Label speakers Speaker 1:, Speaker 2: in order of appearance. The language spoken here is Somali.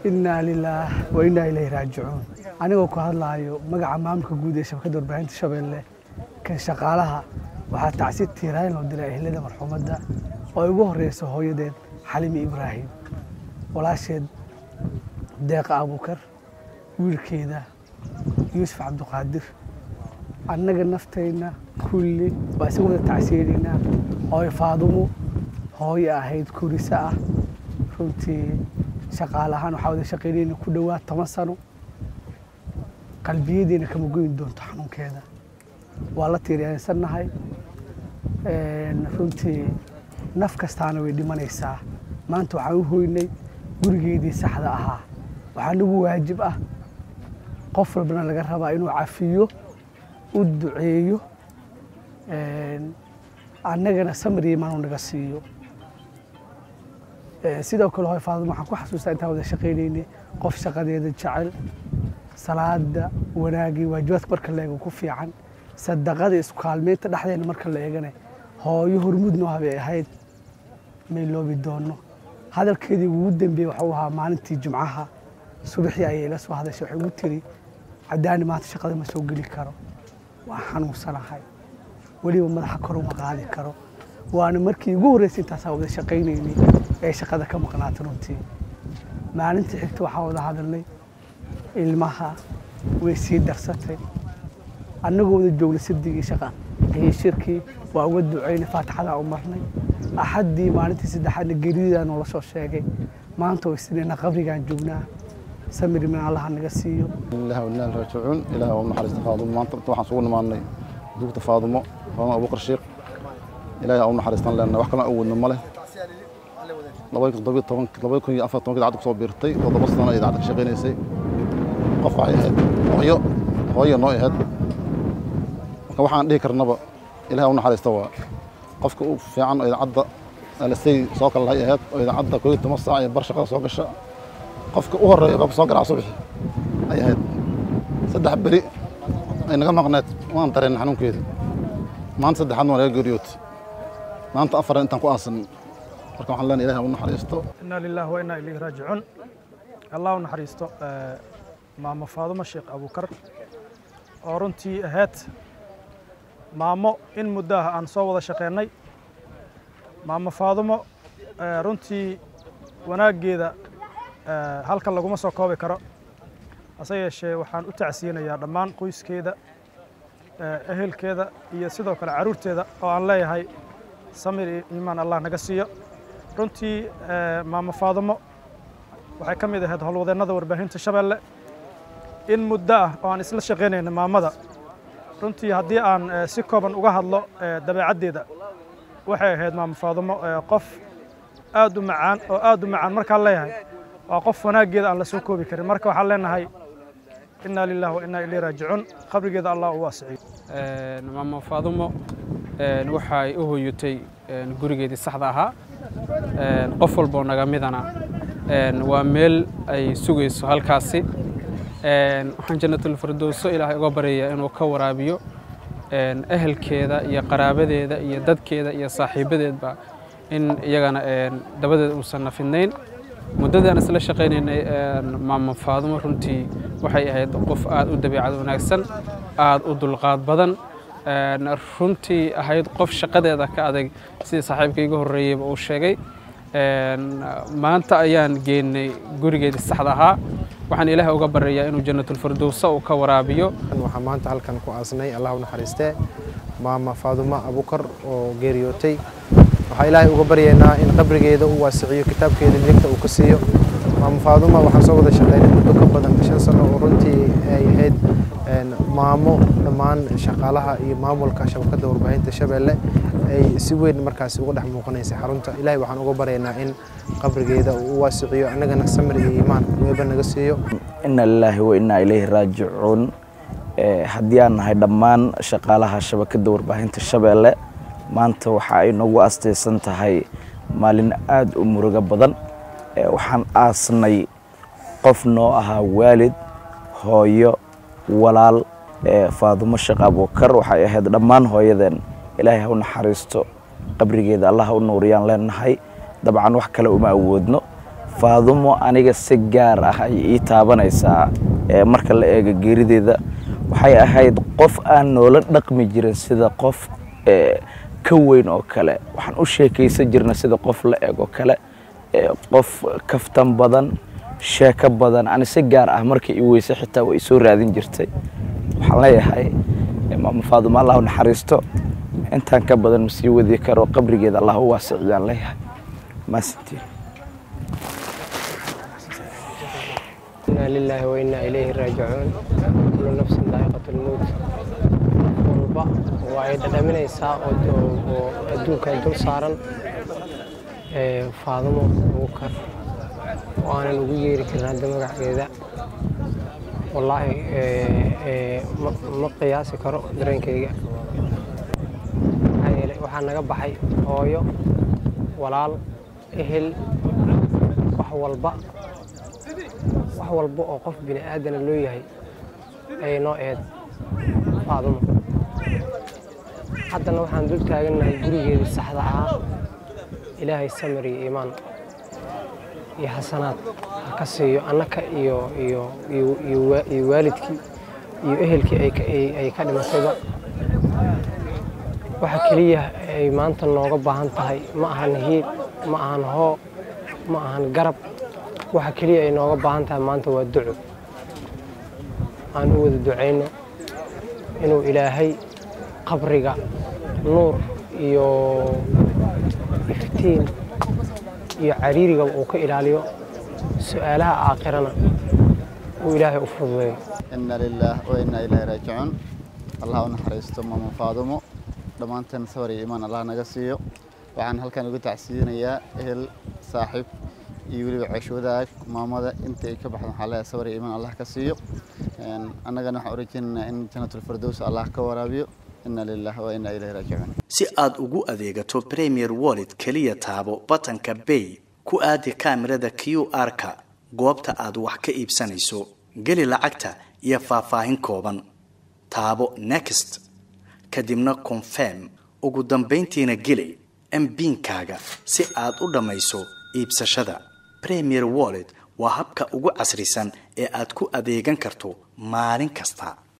Speaker 1: innaa lilaah wa innaa ilayhi raajicuun anigoo ku hadlaayo magaca maamulka guud ee shabakadda warbaahinta shabeelle kan shaqaalaha waxaa tacsi tiiraayn loo diray ehlada marxuumadda oo ay ugu horreyso hooyadeen xalimi ibraahim walaasheed deeqa abuukar wiilkeeda yuusuf cabdiqaadir annaga naftayna kulli waa isaga wada tacsiyeynaynaa hooyo faadumo hooyo ahayd kuriso ah runtii shaqaale ahaan waxaa wada shaqaynayna ku dhowaad toban sano qalbiyadeena kama goyn doonto xanuunkeeda waa la tiiriyeensannahay runtii naf kastaana way dhimanaysaa maanta waxaan u hoynay gurigeedii saxda ahaa waxaa nagu waajib ah qof walbana laga rabaa inuu cafiyo u duceeyo annagana samir imaanu naga siiyo sidoo kale hooy faaduma waxaan ku xasuustaa intaan wada shaqaynaynay qof shaqadeeda jecel salaada wanaagii waajibaadka marka la eego ku fiican sadaqada isku kaalmeynta dhexdeena marka la eegana hooyo hormuudnoo habay ahayd may loobi doono hadalkeedii ugu dambeeyey waxuu ahaa maalintii jumcaha subaxii ayay ila soo hadashay waxay ugu tiri caddaani maanta shaqada ma soo geli karo waa xanuunsanahay weliba madaxa kor uma qaadi karo waana markii ugu horreysay intaasaa wada shaqaynaynay ee shaqada ka maqnaata runtii maalintii xigta waxaa wada hadalnay ilmaha way sii darsatay annagoo wada joogna sabdigii shaqa iyo shirkii waa uga ducaynay faatixadaa u marnay axaddii maalintii saddexaadna geridaa noola soo sheegay maanta way sinayna qabrigaan joognaa samir min allaha naga siiyo
Speaker 2: ilaah inaa raajicuun ilaah waa naxariista faadumo maanta waxaan sugu nimaanay dugta faadumo faadumo abuukar sheekh ilaahay aa u naxariistan leenahay wax kalena awoodna ma leh labada kun iyo afar tobanka idaacadda kusoo biirtay toddoba sano ay idaacadda ka shaqaynaysay qof waxay ahayd hooyo hooyo noo ahayd marka waxaan dhihi karnaba ilaah u naxariista waa qofka u fiican oo idaacadda alisay soo kala lahay ahayd oo idaacadda koob iyo toban saac iyo bar shaqada soo gasha qofka u horreeya qofka soo garaaca subaxi ay ahayd saddex beri ay naga maqneed waan dareen xanuunkeeda maanta saddexaadna waa naga geeriyootay maanta afar intaan ku aasan marka waxaan leenahay ilaah u naxariisto
Speaker 3: inaa lillahi wa inaa ilayhi raajicuun allah u naxariisto maamo faadumo sheekh abuukar oo runtii ahayd maamo in muddo ah aan soo wada shaqeennay maamo faadumo runtii wanaaggeeda halkan laguma soo koobi karo hase yeeshee waxaan u tacsiyinayaa dhammaan qoyskeeda ehelkeeda iyo sidoo kale carruurteeda oo aan leeyahay samir iyo iimaan allah naga siiyo runtii maamo faadumo waxay ka mid ahayd howlwadeennada warbaahinta shabeelle in muddo ah oo aan isla shaqaynayna maamada runtii haddii aan si kooban uga hadlo dabeecaddeeda waxay ahayd maamo faadumo qof aad u macaan oo aad u macaan markaan leeyahay waa qof wanaaggeeda aan la soo koobi karin marka waxaan leenahay innaa lillahi wa innaa ilayhi raajicuun qabrigeeda allah u waasiciyo
Speaker 4: maamo faadumo waxay u hoyatay gurigeedii saxda ahaa qof walboo naga midana waa meel ay sugayso halkaasi waxaan jannatulfirdowso ilaahay uga baryayaa inuu ka waraabiyo ehelkeeda iyo qaraabadeeda iyo dadkeeda iyo saaxiibadeedba in iyagana dabadeed uusan nafidnayn muddadii aan isla shaqaynaynay maamo faadumo runtii waxay ahayd qof aad u dabiicad wanaagsan aad u dulqaad badan runtii ahayd qof shaqadeeda ka adag sidii saaxiibka iga horreeyeyba uu sheegay maanta ayaan geenay gurigeedii saxda ahaa waxaan ilaahay uga baryayaa inuu jannatulfirdowsa uu ka waraabiyo
Speaker 5: waxaan maanta halkan ku aasnay allah u naxariistee maama faadumo abukar oo geeriyootay waxaa ilaahay uga baryaynaa in qabrigeeda uu waasiciyo kitaabkeeda midigta uu ka siiyo maama faaduma waxaan soo wada shaqeynay muddo ka badan shan sano oo runtii ay ahayd maamo dhammaan shaqaalaha iyo maamulka shabakadda warbaahinta shabeelle ay si weyn markaasi uga dhex muuqanaysay xarunta ilaahay waxaan uga baryaynaa in qabrigeeda uu u waasiciyo annagana samir iyo iimaan weeba naga siiyo
Speaker 6: ina lilaahi wa inaa ilayhi raajicuun haddii aan nahay dhammaan shaqaalaha shabakadda warbaahinta shabeelle maanta waxa ay noogu astaysan tahay maalin aada u murugo badan waxaan aasnay qof noo ahaa waalid hooyo walaal faadumo sheekh abuukar waxay ahayd dhammaan hooyadeen ilaahay ha u naxariisto qabrigeeda allah ha u nuuriyaan leenahay dabcan wax kale uma awoodno faadumo aniga si gaar ah ay ii taabanaysaa ee marka la eego geerideeda waxay ahayd qof aan noola dhaqmi jirin sida qof ee, ka weyn oo kale waxaan u sheekaysan jirna sida qof la eg oo kale ee, qof kaftan badan sheeko badan ani si gaar ah markii i weyse xitaa way soo raadin jirtay waxaan leeyahay ee, maama faadumo allah u naxariisto intaan ka badan ma sii wadi karo qabrigeeda allah u waasiciyaan leeyahay maasantiin
Speaker 7: إنا لله وإنا إليه راجعون كل نفس ذائقة الموت walba waa ay dhadhaminaysaa oo oo adduunka dul saaran ee faadumo abuukar oo aanan ugu yeeri karin hadda magaceeda wallaahi ee, ee, ma- ma qiyaasi karo dareenkayga maxaa yeelay waxaa naga baxay hooyo walaal ehel wax walba wax walba oo qof bini aadana loo yahay ayay noo eed faadumo haddana waxaan dul taagannahay gurigeedii saxda ahaa ilaahay samir iyo iimaan iyo xasanaad ha ka siiyo annaka iyo iyo iyo iyo wa- iyo waalidkii iyo ehelkii ay ka- ay- ay ka dhimatayba waxa keliya ay maanta nooga baahan tahay ma ahan hiib ma ahan hoo ma ahan garab waxa keliya ay nooga baahan tahay maanta waa duco aan u wada ducayno inuu ilaahay qabriga nuur iyo iftiin iyo cariiriga uu ka ilaaliyo su-aalaha aakhirana uu ilaahay u fududeeyo
Speaker 8: ina lilaah wa inaa ilaahi raajicuun allah u naxariisto maama faadumo dhammaanteen sabar iyo iimaan allah naga siiyo waxaan halkan ugu tacsiinayaa ehel saaxiib iyo weliba ceesh wadaag maamada inta ay ka baxdan waxaa leeyahay sabar iyo iimaan allah ka siiyo Een, annagana waxaan u rajaynaynaa in janatulfirdows allah ka waraabiyo ina lilaah wa inaa ilaahi raajicuun
Speaker 9: si aad ugu adeegato premier wallet keliya taabo batanka bay ku aadi kaamirada q r-ka goobta aad wax ka iibsanayso geli lacagta iyo faahfaahin kooban taabo next kadibna confirm ugu dambayntiina geli mbinkaaga si aad u dhammayso iibsashada premier wallet waa habka ugu casrisan ee aad ku adeegan karto maalin kasta